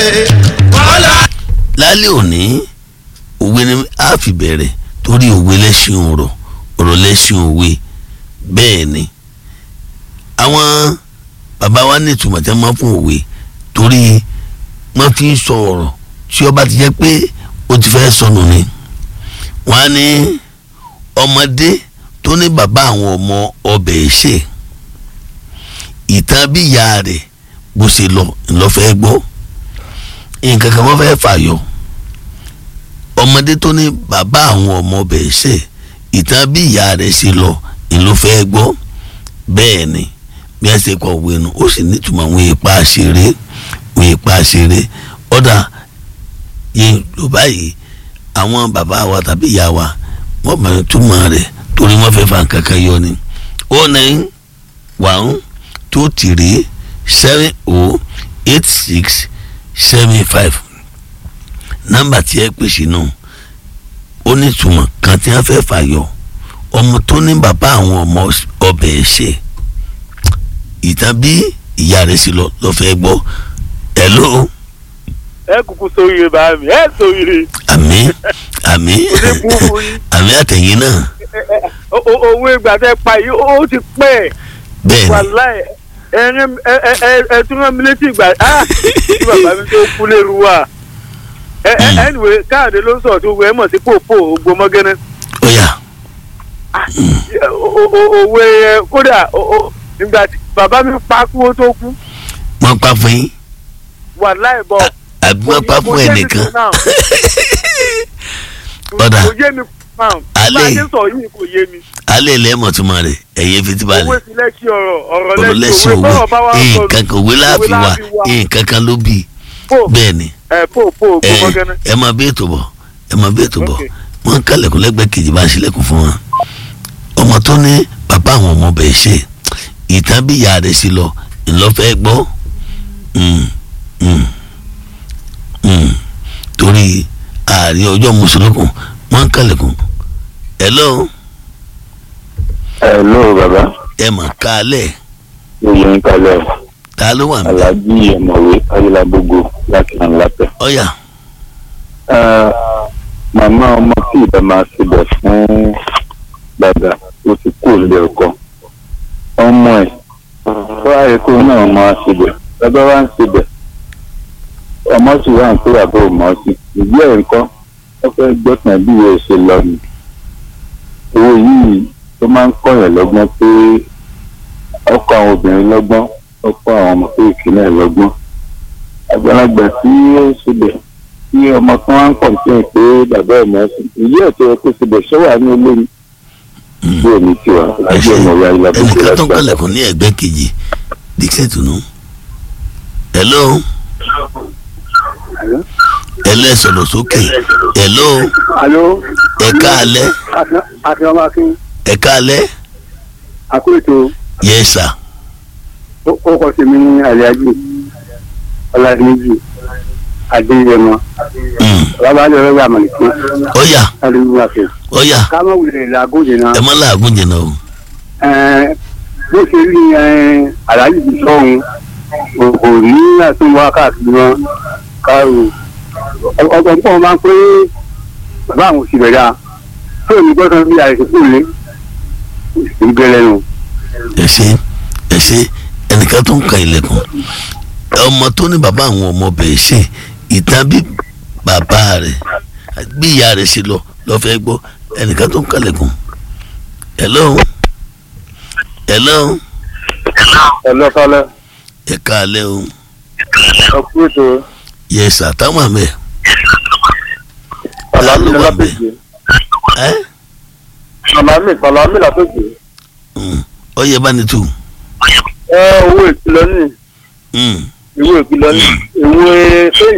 lálẹ́ òní òwe ni a fi bẹ̀rẹ̀ torí òwe lẹ́sìn ọ̀rọ̀ ọ̀rọ̀ lẹ́sìn òwe bẹ́ẹ̀ ni àwọn bàbá wa ní ìtumọ̀ tí wọ́n máa fún òwe torí wọ́n fi ń sọ ọ̀rọ̀ tí ó bá ti jẹ́ pé ó ti fẹ́ sọnù ni wọ́n á ní ọmọdé tó ní bàbá àwọn ọmọ ọbẹ̀ ṣe ìtàn bí ìyá rẹ̀ bó ṣe lọ ńlọfẹ́ gbọ́ nǹkan kan wọ́n fẹ́ fàyọ ọmọdé tó ní bàbá àwọn ọmọ ọbẹ̀ ṣe ìtàn bí ìyá rẹ̀ ṣe lọ ńlọfẹ́ gbọ́ bẹ́ẹ̀ ni bí ẹ ṣe kọ òwe nu ó sì nítumọ̀ àwọn ipa ṣeré àwọn ipa ṣeré ọ̀dà yẹn ló báyìí àwọn bàbá wa tàbí ìyá wa wọ́n mọ̀ túmọ̀ rẹ̀ torí wọ́n fẹ́ fa nǹkan kan yọ ni ó ní one two three seven oh eight six seven five nọ́mbà tí ẹ pèsè náà ó ní ìtumọ̀ kan tí wọ́n fẹ́ fà yọ ọmọ tó ní bàbá àwọn ọmọ ọbẹ̀ ṣe ìtàn bí ìyá rẹ̀ sì lọ lọ fẹ́ gbọ́ hello ẹ kúkú sóríire bá mi ẹ sóríire àmì àmì Oníbùbù yín. àmì àtẹ̀yìn náà O- o- owó ìgbà tẹ pa yìí ó ti pẹ́ bẹ́ẹ̀ ni wàláì ẹ̀rín ẹ ẹ ẹ ẹ tún rán mi létí ìgbà ah tí bàbá mi tó kú lérú wa ẹ ẹ Mm. anyway káàdé ló ń sọ̀rọ̀ tó wẹ́ mọ̀ sí pòpò ògbómọ́gẹ́nẹ́ ó yá O- o- òwe ẹ kódà o- o- ìgbà tí bàbá mi pa kú ó tó kú wọ́n pa fún yín wàláì bọ̀ àbí wọ́n pa fún ẹnìkan Ọ̀dà. kò yé mi náà Alẹ́ bá a yìí. ṣe sọ yìí kò yé mi. alẹ́ ilẹ̀ mọ̀túnmọ̀ rẹ̀ ẹ̀yẹ fetí balẹ̀ owó sí lẹ́kì ọ̀rọ̀ ọ̀rọ̀ ọ̀rọ̀ lẹ́sìn òwe tọ́rọ̀ bá wá sọ̀rọ̀ nǹkan kan òwe láàfin wa láàfin wa. nǹkan kan ló bì í pò bẹ́ẹ̀ ni ẹ̀ pò pò ẹ ògbómọ́gẹ́nẹ́. ẹ máa bí ètò bọ̀ ẹ máa bí ètò bọ̀ Okay. wọ́n kálẹ̀kùn lẹ́gbẹ̀ẹ́ kejì bá ń ṣílẹ̀kùn fún wọn ọmọ tó ní bàbá àwọn ọmọ bẹ̀ ṣe ìtàn bí ìyá rẹ̀ sí lọ ńlọ́fẹ́ gbọ́ Mm, mm, mm. torí ààrin ọjọ́ mùsùlùkùn wọ́n kálẹ̀kùn hello Hello bàbá ẹ mà kálẹ̀ oyè ń kalẹ̀ ta ló wà mí alájí ọ̀mọ̀wé ayélujágbogbo láti hàn lápẹ̀. ọ̀yà màmá ọmọ tí ìbá máa ṣẹlẹ̀ fún bàbá ó ti kú ilé ọkọ ọmọ ẹ̀ wá èkó náà máa ṣẹlẹ̀ bàbá wa ń ṣẹlẹ̀ ọmọ sì wà ń pé bàbá ò mọ̀ ọ́ sí ìdí ẹ̀ ń kọ́ ó fẹ́ gbọ́tàn bí ìwé ṣe lọ ni owó yìí tó máa ń kọ̀yàn lọ́gbọ́n pé ọkọ àwọn obìnrin lọ́gbọ́n ọkọ àwọn ọmọ kéèké náà lọ́gbọ́n àgbàlagbà tí ó ṣẹlẹ̀ tí ọmọ kan wá ń kọ̀ǹtẹ́ pé bàbá ẹ̀ mọ̀ sí ìyí ẹ̀ tó yẹ kó ṣẹlẹ̀ ṣọ́wà ní olórí bí èmi ti wà lájú ọmọ ìyá ilé abúlé ẹnìkan tó ń lágbà. kálẹ̀kùn ní ẹ̀gbẹ́ kejì dixie tunu hello hello ẹ sọ̀rọ̀ sókè hello alo ẹ káalẹ́ àti ọmọ akin ẹ káalẹ́ àkóètò yes sir ó kọ sí mi ní àlẹ́ájì ọ̀làdìmẹ́jì adéyẹmọ Mm. babalẹ̀ ọ̀rẹ́ àmàlìkí ọ̀yà alùpùpù ọ̀yà kámọ́ wulẹ̀ làgóde náà ẹ má làágùn jìnnà o ẹ̀ẹ́n bó ṣe rí ẹ̀ẹ́n aláàjì ti sọ̀hún kò ní àtúnwá káàkiri wọn káàrò ọgbọ̀n pọ̀ máa ń pé bàbá àwọn òsì rẹ̀ dáa tó ní gbọ́dọ̀ bí àìsàn kò lé ìgbẹ́lẹ̀ nù. ẹ ṣe ẹ ṣe ẹnìkan tó ń ka ilẹ̀kùn ọmọ tó ní bàbá àwọn ọmọ bẹ̀ ṣe ìtàn bí bàbá rẹ̀ bí ìyá rẹ̀ ṣe lọ lọ́fẹ́ gbọ́ ẹnìkan tó ń kalẹ̀kùn hello hello ẹlọ́kọ́lẹ́ ẹ káalẹ́ o ọkùnrin yes sir táwọn àmì ẹ̀ sàlámì ló wà lápèjì ẹ́ sàlámì sàlámì lápèjì ọyẹ bá ní tù ẹ owó ìkìlọ̀ ní Mm. ìwé ìkìlọ̀ ní ìwé sẹ́yìn